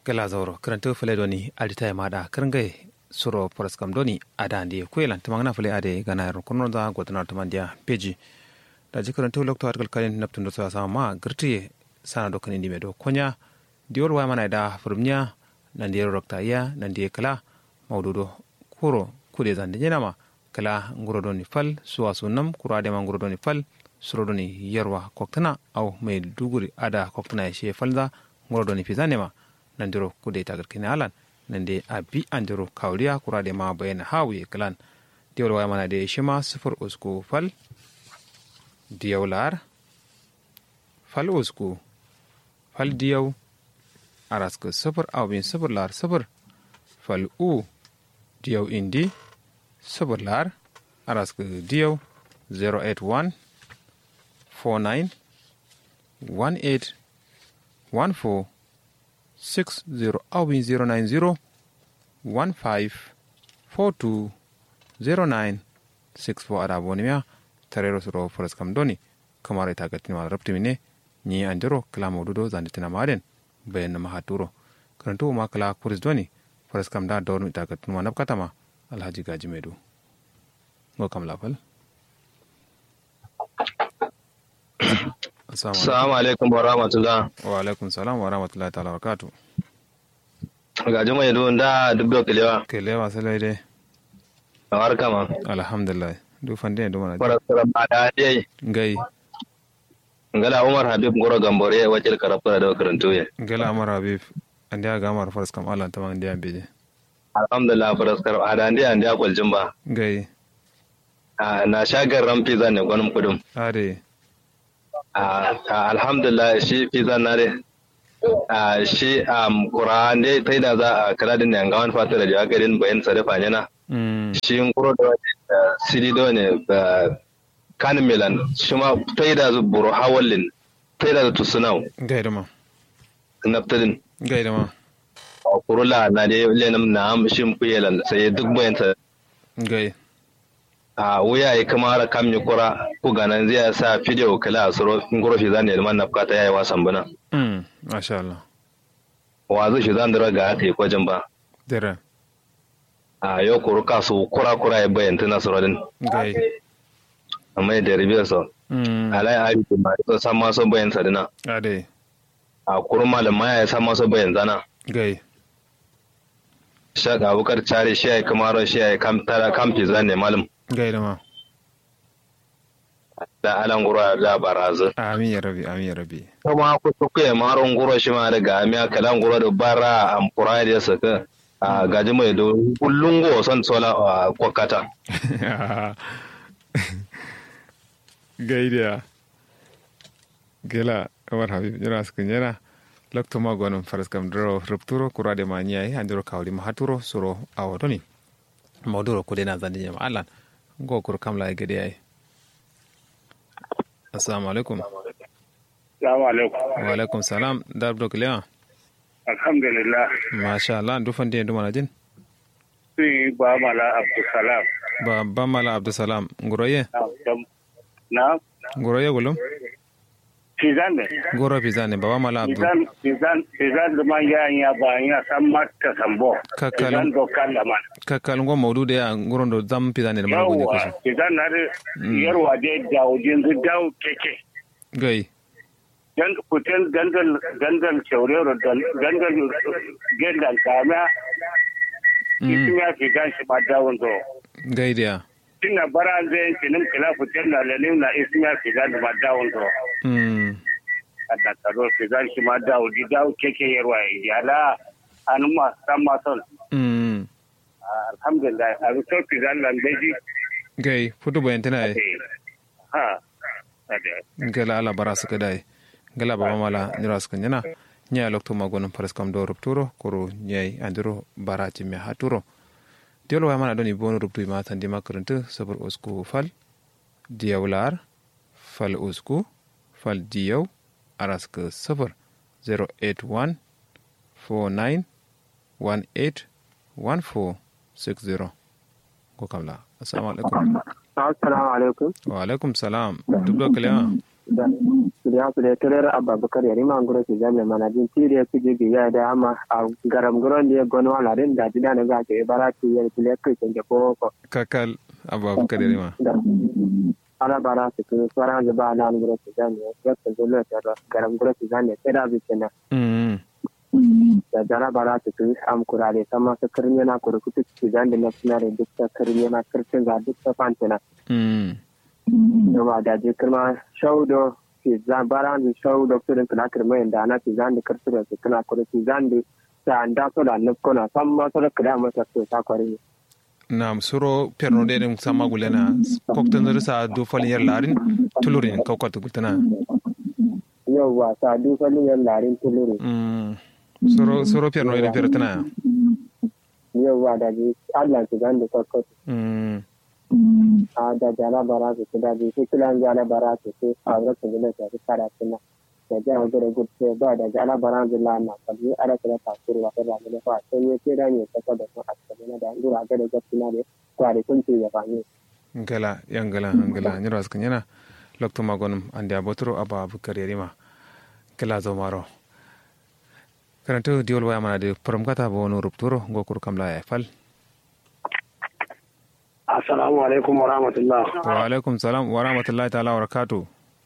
gala zauro karanto fule doni adita ya mada karangai suro poras kam doni ada ndi kuelan tamangna fule ade gana yaro kono da gotanar tamandia peji da ji karanto lokto argal kalin naptun do sa ma girti sana do kan indi medo konya diol wa mana da furumnya nan diero rokta ya nan die kala mawdudo kuro kude zande nyama kala nguro doni fal suwa sunam kuro ade ma nguro doni fal suro doni yarwa koktana au mai duguri ada koktana ya she falda nguro doni fizanema nandiro kude tagar kine alan nande abi andiro kawriya kurade ma bayana hawi kalan diwol waya mana de shima sifur usku fal diyaw lar fal usku fal diyaw araska sifur awbin sifur lar sifur fal u diyaw indi sifur lar araska diyaw 081 49 18 14 60 awin 090 15 42 09 64 ada bonimia tarero suro foras kam doni kamara ita gatin ma rabti mine ni andiro kala modudo zanditina maden bayan ma haturo karantu ma kala kuris doni foras kam da donu ita gatin ma nabkatama alhaji gaji medu ngo kam lafal Assalamu alaikum wa rahmatullah. Wa alaikum salam wa rahmatullahi ta'ala wa barakatuh. Ga juma yadu da dubdo kelewa. Kelewa salai dai. Awar kama. Alhamdulillah. Du fande du mana. Fara sura bada dai. Gai. Ngala Umar Habib Goro Gambore wajil karafura da karanto ya. Gala Amar Habib. Andi aga Amar Faras kam Allah tamam ndi ambeje. Alhamdulillah fara sura ada ndi andi akwal ba. Gai. Na shagar ran pizza ne gwanin kudum. Are. alhamdulillah shi pizza na dai shi Qur'an dai tai da za a kira din yanga wani fata da jawa garin bayan sadafa yana shi kuro da sidi da ne kan milan shi ma tai da zu buru hawallin tai da tu sunau Gai da ma. naftadin Gai da ma. kurula na dai lenam na am shi mu yelan sai duk bayan sa Gai. a wuya ya kamara kam yi kura ku ganan zai sa fidiyo kala a suro ngoro shi zan yelman na fukata yayi wasan bana Mm. Masha Allah. wa zai shi zan dira ga aka yi kwajin ba Dere. a yau kuru kasu kura kura ya bayan tana suro din Gai. amma ya deribe so Mm. alai abi da ma so san ma so bayan sadina Ade. a kuru malam ma ya san ma so bayan zana Gai. shaka abukar cari shi ya kamaro shi ya kam tara kam fi zan ne malam Gai da ma. da alan guro da barazu Amin ya rabi, amin ya rabi. kuma ku ku ya maron guro shi ma daga amiya kalan guro da bara am kura da saka a gaji mai do kullun go son sola a kwakata Gai da. Gela Amar Habib jira sukan jira. Lokto ma gonon Faras kam dro rupturo kurade ma nyai andiro kawli ma haturo suro awodoni. Mawduro kudena zandi nyama alan. Ngo kur kam la gede ai. Assalamu alaikum. Salamu alaikum. Wa alaikum salam. Dar dok lewa. Alhamdulillah. Masha Allah du fande ndu mana jin. Sun yi ba mala Abdulsalam. Ba ba mala Abdulsalam nguroye. Na? Nguroye gulum. Fizan ne? Goro pizane baba mala Abdul. Fizan, Fizan, Fizan da man ya ya ba ya san mata sambo. Kakal. Fizan dokan da man. Kakkal ngo mawdu de nguron do zam pizane da mana gonje Yawwa, kaso. Fizan na da yarwa da dawo jinsu dawo keke. Gai. Dan kutel gandal gandal shaurero gandal gendal kama. Isin ya Fizan shi ma dawon zo. Gai dia. Tinna bara zai kinin kila kutel na lalim na isin ya Fizan ma dawon zo. Mm. ada karo ke zan shi ma dawo di dawo keke yarwa ya la an ma san ma son Mm. alhamdulillah a bi sauki zan lan beji Gai futu bayan tana ai. ha ade Gala ala bara suka dai. Gala baba mala nira suka nyana. Nya lokto ma gonon Faras kam do rupturo kuro nyai andiro barati me haturo. Diolo wa mana doni bonu ruptu ma tandi makaranta sabar usku fal. Diyawlar fal usku fal diyaw araska safar 081 49 18 14 60 ko kamla assalamu alaikum Assalamu alaikum. wa alaikum salam duk da kalima da ya su da turar abubakar ya rima ngoro su jami'a manajin tiri ya kuje biya da ama a garam guron da ya gano alarin da jida na gaje ya bara ki ya kile kai kan ke boko kakal abubakar ya rima ala bara su ku swara da ba na ngoro su jami'a ya ta zo le ta garam guro su jami'a sai da bi kenan da jara bara su ku am kurare sama su kirnya na kuru kutu su jami'a na sunare duk ta kirnya na kirkin ga duk ta fantana yawa da je kirma shaudo ke zan bara da shaudo firin kana kirma yanda ana ke zan da kirtura su kana kuru ke zan da ta anda so da nan kona san ma so da kira masa to ta kware na suro perno de dem sama gulena koktan da sa do falin yar larin tulurin kokot gultana yawa ta do falin yar larin tulurin suro suro perno de pertana yawa da je Allah ke zan da kokot a da jala bara su da bi su kilan jala bara su su a ga su gina su fara tuna da ja ga da gutse ba da jala bara su la na ka bi ara ta ta kuru wa ta da ne fa sai ne ke da ne ta ka da su a cikin da ndura ga da gaskiya ne kware kun ce ya fa ne ngala yangala ngala ni ras kanyana lokto magonum ande abotro aba bukar yarima kala zo maro karanto diol waya mana de prom kata bo no rupturo ngokur kamla ya fal Assalamu alaikum wa rahmatullah. Wa alaikum salam wa rahmatullahi ta'ala wa barakatu.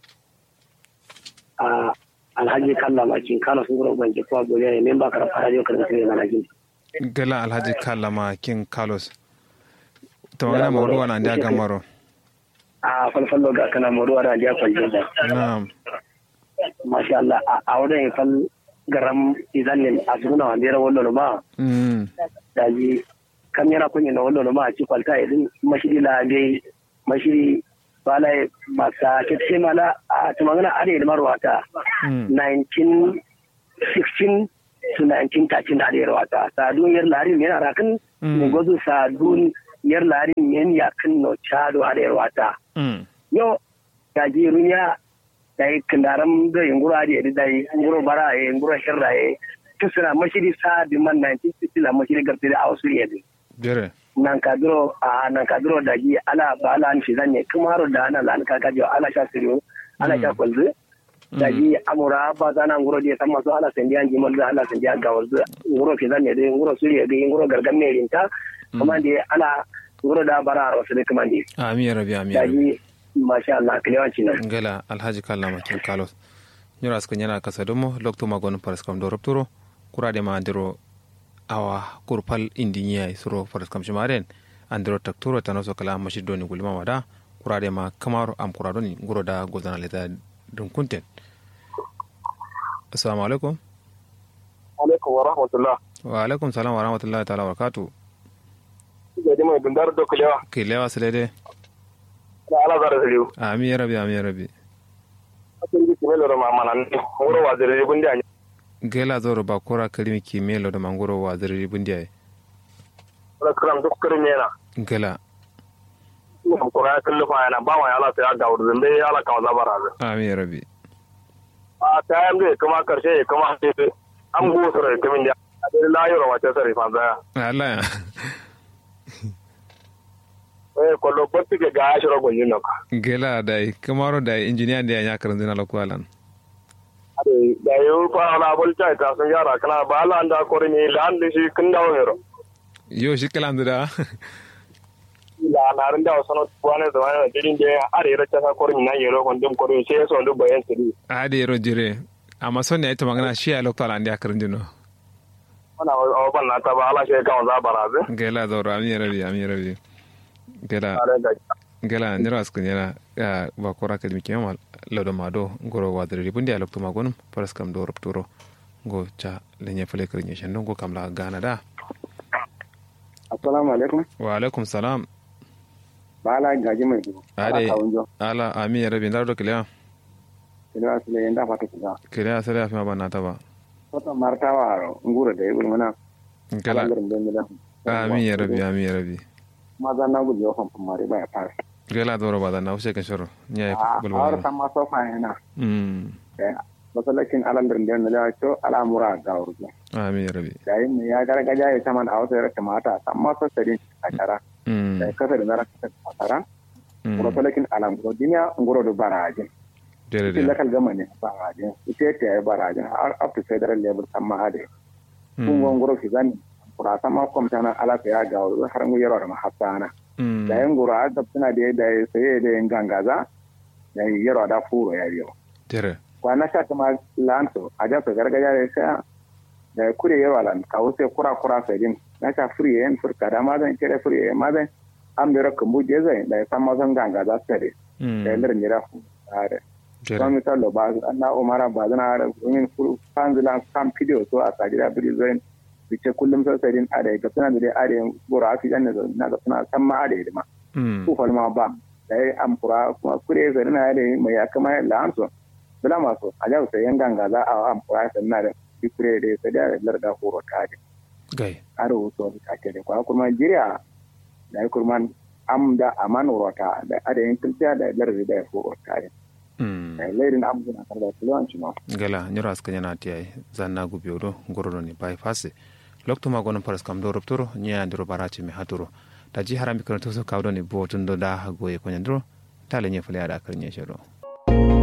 Alhaji Kalla Makin Kano sun gura ubangiji kuwa gobe ne memba kara fara yau kan sai na lagin. Gala Alhaji Kalla Makin Carlos. To wani mawdu wana ndia gamaro. A falfallo ga kana mawdu wana ndia kwanje da. Na'am. Masha Allah a wurin fal garam izanin a suna wanda ya wallo ma. Mm. Daji kam yana kunya na wallo ma a ci kwalta idin mashiri la dai mashiri bala masa kitse mala a tumangana are da marwata 1916 to 1913 da are wata sadun yar larin yana rakin ne gozu sadun yar larin yan yakin no chado are wata yo da ji runya da yi kandaram da yungura da da yi nguro bara ya nguro shirra ya tusuna mashiri sa di man 1960 la mashiri garti da ausuri ya Jere. nan kadro a nan kadro da gi ala ba ala an shizan ne kuma haro da ana lan ka kajo ala sha siriyo ala sha kwalzu da gi amura ba za na nguro dia sama so ala sendi an jimal ala sendi an gawal zu nguro shizan ne de nguro suriya de nguro gargam ne rinta kuma de ala nguro da bara ro su de kuma de Amin ya rabi amin. da gi masha Allah kilewanci nan Ngala Alhaji Kalla Makin Carlos. Nyora askan yana kasa domo lokto magon paras kam do rupturo kurade ma andiro awa kurpal indinya suro paras kam shimaren andiro takturo tanoso kala mashido ni gulma wada kurade ma kamaro am kurado ni nguro da goldana leta dun kunten. Assalamu alaikum. alaikum wa rahmatullah Wa alaikum salam wa rahmatullahi ta'ala wa barakatuh. jadi mai dundar da kulewa Kilewa silede. da ala zara saliu Amin ya rabi amin ya rabi. akin ji kimelo da mamana ne wuro wa zare gundi anya Gela zoro ba kora kalimi kimelo da mangoro wa zari bundiya. da kram duk kirme yana Gela. kuma kura kullu fa yana ba wa ala sai ga wurin bai ala ka zabara Amin ya rabi. a ta yan bai kuma karshe kuma sai an go sura kamin da da layiro wace sare fa za Allah ya. eh kollo botti ke ga ashiro gonyin nan Gela dai kamaro dai injiniya da ya karin zina lokwalan. ade da yo fa ala bol ta ta sun yara kana ba ala anda kore ni lan da shi kin dawo hero Yo shi kalan da. la na rin da sono tuwane da wani dirin da are ra ta kore ni nan yero kon dum kore sai so ndu bayan tiri Ade yaro jire. Amma son ne ita magana shi a lokwalan da ya karin jino. wana o ban na ta ba ala shi ka za baraze Gela zoro amin ya rabi amin ya rabi. Gela are da gela nira askun yana ya ba kora kalimi kiyama lauda mado ngoro wa dare bundi a lokto magonum paras kam do rupturo go cha lenye fale karin yashan don go kamla gana da. assalamu alaikum Wa alaikum salam. bala gaji mai dubu Ade ala amin ya rabi ndaro kilewa. kilo asile yanda fata kuga Kilewa sai ya fi ma ba na ta ba. wata martawa aro ngura da yibul mana Gela alangarin da mila amin ya rabi amin ya rabi. maza na gudu yawan famari ba ya fara Gela zoro ba da na wuce kan shiro. Nya ya a bulwa. awar sama sofa yana Mm. masalakin alangarin da mila to al'amura ga urdu Amin ya rabi. yayin ne ya gargaja ya saman a wasu yarka mata san masu sadin a kara Mm. da kasa da zara kasa a kara Mm. masalakin alangarin duniya ngoro da barajin Dere ita da. lakal gama ne ba rajin ita ta yi ba rajin har up to federal level san ma ade kun gongoro fi zan kura sama kwamta na alaka ya ga wani har mu yaro da mahassana Mm. da yan gura da suna da da sai da yan gangaza da yaro da furo ya biyo Dere. kwana sha kuma lanto a jasa gargajiya da sai da kure yaro lan kawo sai kura kura sai din na sha furi yan furka da mazan kire furi yan mazan an bero kumbu je zai da san mazan gangaza sai Mm. da lar mira fu are Dere. kuma misalo ba na umara ba zana da domin fanzila kan video so a sajira biri zai bice kullum sai sai din are ga suna da dai are gora afi dan na ga suna san ma are ma Mm. ku falma ba da ya amfura kuma kure zai na da mai ya kama la amso bala maso a jau sai yan ganga za a amfura sai na da ki kure da sai da lar da horo ta da Gai. aro so ta ke da kwa kuma jiriya da ya kurman am da aman rota da ada yin tilsiya da lar da horo ta da Mm. lairin abu na kan da tulanci ma gala nyoro aska nyana tiyai zanna gubiyodo ngorodo ni bai fase lokto ma gonon paras kam do rupturo nya ndiro barachi mi haturo taji harami kono to so kawdo ni bo tundo da goye ko nyandro tale nye fule ada kar nye shero